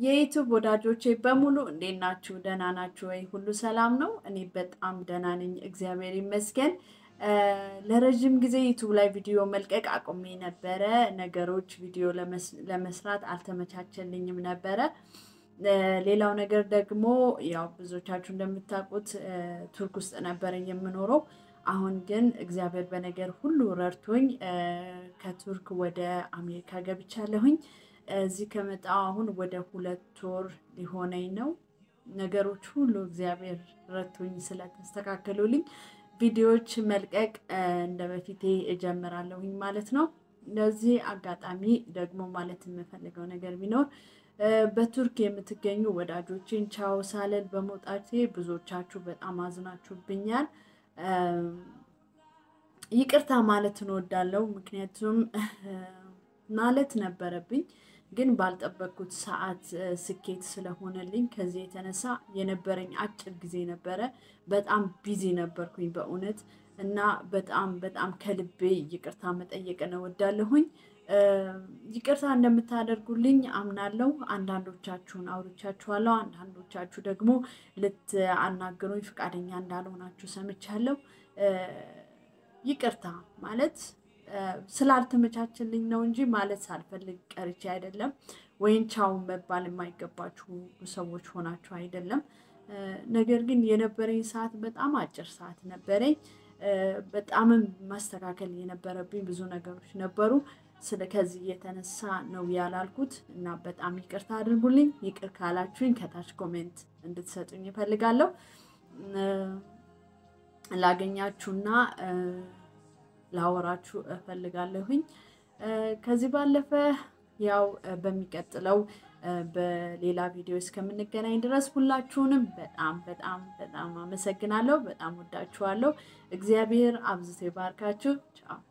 የዩቱብ ወዳጆቼ በሙሉ እንዴት ናችሁ? ደህና ናችሁ ወይ? ሁሉ ሰላም ነው? እኔ በጣም ደህና ነኝ፣ እግዚአብሔር ይመስገን። ለረዥም ጊዜ ዩቱብ ላይ ቪዲዮ መልቀቅ አቁሜ ነበረ። ነገሮች ቪዲዮ ለመስራት አልተመቻቸልኝም ነበረ። ሌላው ነገር ደግሞ ያው ብዙዎቻችሁ እንደምታውቁት ቱርክ ውስጥ ነበረ የምኖረው። አሁን ግን እግዚአብሔር በነገር ሁሉ ረድቶኝ ከቱርክ ወደ አሜሪካ ገብቻለሁኝ። እዚህ ከመጣሁ አሁን ወደ ሁለት ወር ሊሆነኝ ነው። ነገሮች ሁሉ እግዚአብሔር ረድቶኝ ስለተስተካከሉልኝ ቪዲዮዎች መልቀቅ እንደ በፊቴ እጀምራለሁኝ ማለት ነው። ለዚህ አጋጣሚ ደግሞ ማለት የምፈልገው ነገር ቢኖር በቱርክ የምትገኙ ወዳጆችን ቻው ሳልል በመውጣቴ ብዙዎቻችሁ በጣም አዝናችሁብኛል። ይቅርታ ማለት እንወዳለው። ምክንያቱም ማለት ነበረብኝ ግን ባልጠበቅኩት ሰዓት ስኬት ስለሆነልኝ ከዚህ የተነሳ የነበረኝ አጭር ጊዜ ነበረ። በጣም ቢዚ ነበርኩኝ በእውነት እና በጣም በጣም ከልቤ ይቅርታ መጠየቅ እወዳለሁኝ። ይቅርታ እንደምታደርጉልኝ አምናለሁ። አንዳንዶቻችሁን አውርቻችኋለሁ፣ አንዳንዶቻችሁ ደግሞ ልትአናግሩኝ ፈቃደኛ እንዳልሆናችሁ ሰምቻለሁ። ይቅርታ ማለት ስላልተመቻችልኝ ነው እንጂ ማለት ሳልፈልግ ቀርቼ አይደለም። ወይም ቻው መባል የማይገባችሁ ሰዎች ሆናችሁ አይደለም። ነገር ግን የነበረኝ ሰዓት በጣም አጭር ሰዓት ነበረኝ። በጣምም ማስተካከል የነበረብኝ ብዙ ነገሮች ነበሩ። ስለ ከዚህ የተነሳ ነው ያላልኩት እና በጣም ይቅርታ አድርጉልኝ። ይቅር ካላችሁኝ ከታች ኮሜንት እንድትሰጡኝ እፈልጋለሁ። ላገኛችሁና ላወራችሁ እፈልጋለሁኝ። ከዚህ ባለፈ ያው በሚቀጥለው በሌላ ቪዲዮ እስከምንገናኝ ድረስ ሁላችሁንም በጣም በጣም በጣም አመሰግናለሁ። በጣም ወዳችኋለሁ። እግዚአብሔር አብዝቶ ይባርካችሁ። ቻው